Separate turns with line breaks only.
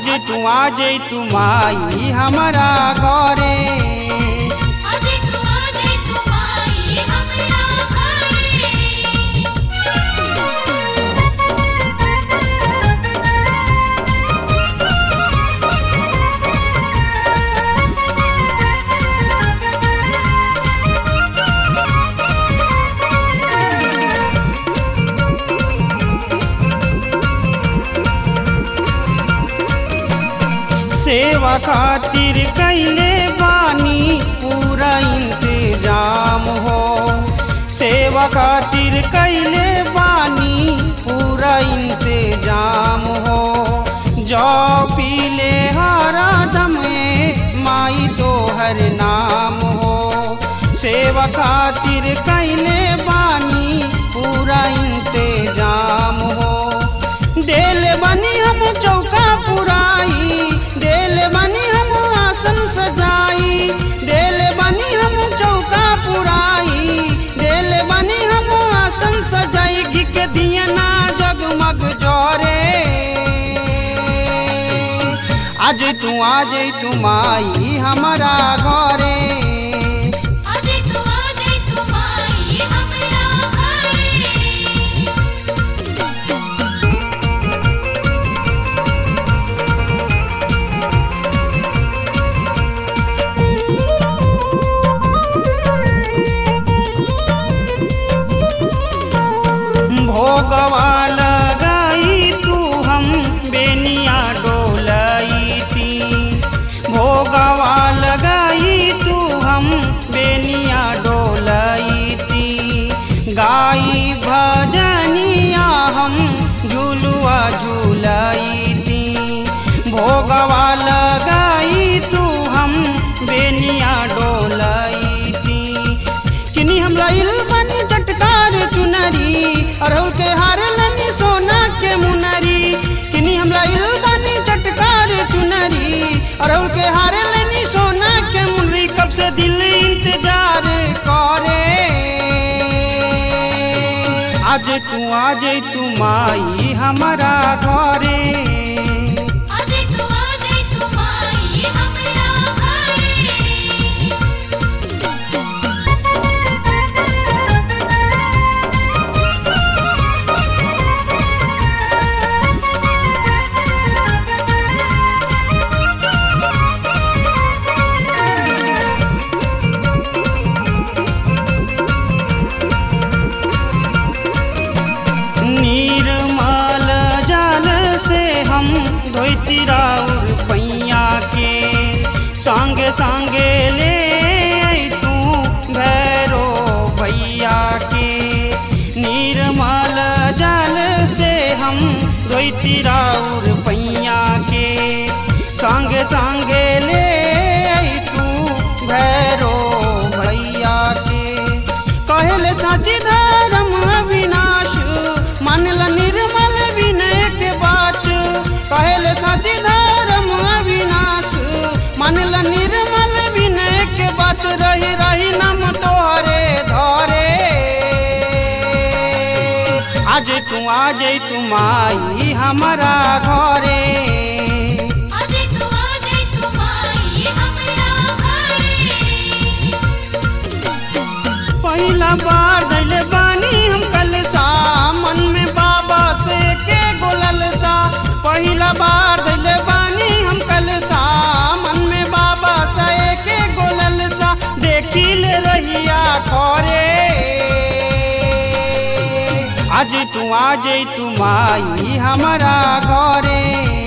आज तू आ जई तू माई हमारा घरे
अजे तू आजे तू माई हमरा घरे
सेवा खातिर कैले बानी पूरा इंतजाम हो सेवा खातिर कैले बानी पूरा इंतजाम हो जो पीले हरा दम माई तो हर नाम हो सेवा खातिर कैले बानी पूरा इंतजाम हो देल बनी हम चौका पुराई देल बनी हम आसन सजाई देल बनी हम चौका पुराई देल बनी हम आसन सजाई घी के दिया ना जगमग जोरे आज तू आज तू माई हमारा घरे
अजे तू आजे तू माई हमरा घरे
भोगवा लगाई तू हम बेनिया डोलाई थी भोगवा लगाई तू हम बेनिया डोलाई थी गाई भजनिया हम झूलुआ झूलाई थी भोगवा लगाई तू हम बेनिया डोलाई थी किनी हम लाइल बनी चटकार चुनरी अरहुल के हार लनी सोना के मुनरी किनी हम लाइल बनी चटकार चुनरी अरहुल के हार लनी सोना के मुनरी कब से दिल इंतजार करे आज तू आज तू माई हमारा घरे
अजे तू आजे तू माई हमरा घरे
निर्मल जल से हम धोती राउर पैया के संगे संगे ले आई तू भैरो भैया के निर्मल जल से हम धोती राउर पैया के संगे संगे ले आई तू भैरो भैया के कहले साची धर्म अविनाश मानल निर्मल विनय के बात कहले साची धर्म अविनाश मानल निर्मल विनय के बात रही रही नम तोहरे धरे आज तू आज तू माई हमारा घरे
अजे तू आजे तू माई हमरा घरे
पहिला बार धैले बानी हम कल सा मन में बाबा से के गोलल सा पहिला बार धैले बानी हम कल सा मन में बाबा से के गोलल सा देखी ले रहिया खरे आज तू आज तू माई हमारा घरे